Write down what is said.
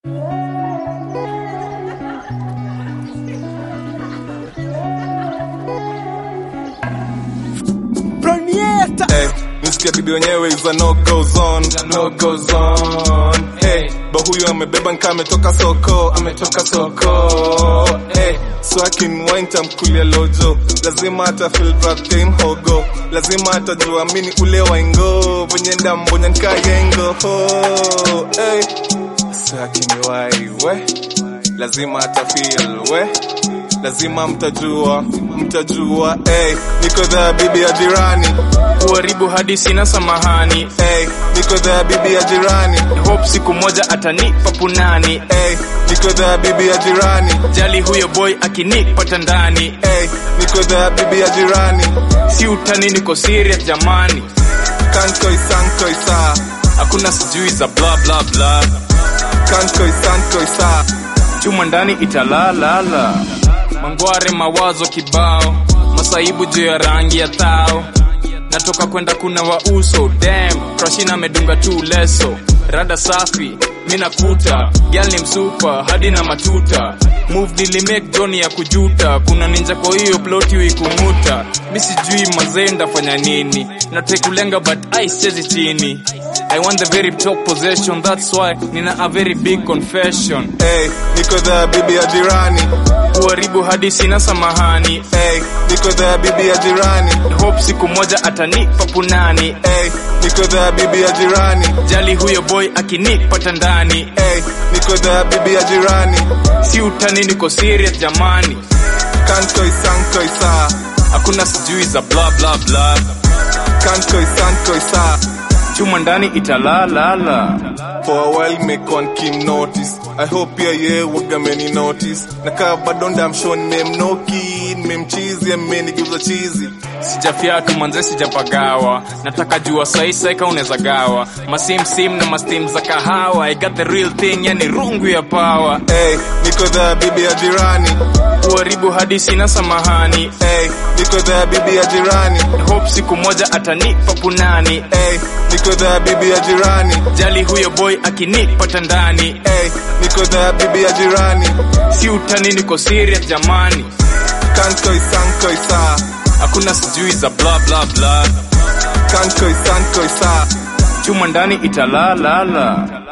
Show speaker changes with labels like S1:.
S1: Hey, nisikia bibi wenyewe is a no goes on, no goes on. Hey, ba huyu amebeba nka ametoka soko, ametoka soko. Hey, so akinwine tamkulia lojo, lazima ata feel that game hogo, lazima atajua mini ule waingo, venye ndambonya nka yengo. Oh, hey, so akiniwai we, lazima ata feel we lazima mtajua mtajua hey, niko dha bibi ya jirani
S2: kuharibu hadi sina samahani
S1: hey, niko dha bibi ya jirani
S2: hope siku moja atanipa punani
S1: hey, niko dha bibi ya jirani
S2: jali huyo boy akinipata ndani
S1: hey, niko dha bibi ya jirani
S2: si utani niko serious jamani
S1: kankoi sankoi saa
S2: hakuna sijui za bla bla bla
S1: kankoi sankoi saa
S2: chuma ndani italalala mangware mawazo kibao masaibu juu ya rangi ya thao natoka kwenda kuna wa uso dam krashina amedunga tu leso rada safi minakuta gyal ni msupa hadi na matuta move nilimake joni ya kujuta kuna ninja kwa hiyo ploti uikumuta mi sijui mazee ndafanya nini natekulenga but ai sichezi chini i want the very top possession that's why nina a very big confession
S1: hey, niko dha bibi ya jirani
S2: kuharibu hadi sina samahani
S1: hey, niko dha bibi ya jirani
S2: hope siku moja atanipa punani
S1: hey, niko dha bibi ya jirani
S2: jali huyo boy akinipata ndani
S1: hey, niko dha bibi ya jirani
S2: si utani niko serious jamani
S1: kankoi sankoi saa
S2: hakuna sijui za bla bla bla
S1: kankoi sankoi saa
S2: chuma ndani italalala
S1: For a while make one Kim notice I hope ya ye waga many notice Nakaa bado ndamsho nimemnoki Nimemchizi amenigeuza chizi
S2: sijafyatu manze sijapagawa nataka jua saisaika unaweza gawa masimsim na mastim za kahawa i got the real thing yani rungu ya pawa
S1: hey, niko dha bibi ya jirani
S2: kuharibu hadi sina samahani
S1: hey, niko dha bibi ya jirani
S2: hope siku moja atanipa punani
S1: hey, niko dha bibi ya jirani
S2: jali huyo boy akinipata ndani
S1: hey, niko dha bibi ya jirani
S2: si utani niko serious jamani
S1: kankoi sankoi saa
S2: hakuna sijui za bla bla bla
S1: kankoi sankoi saa
S2: chuma ndani italalala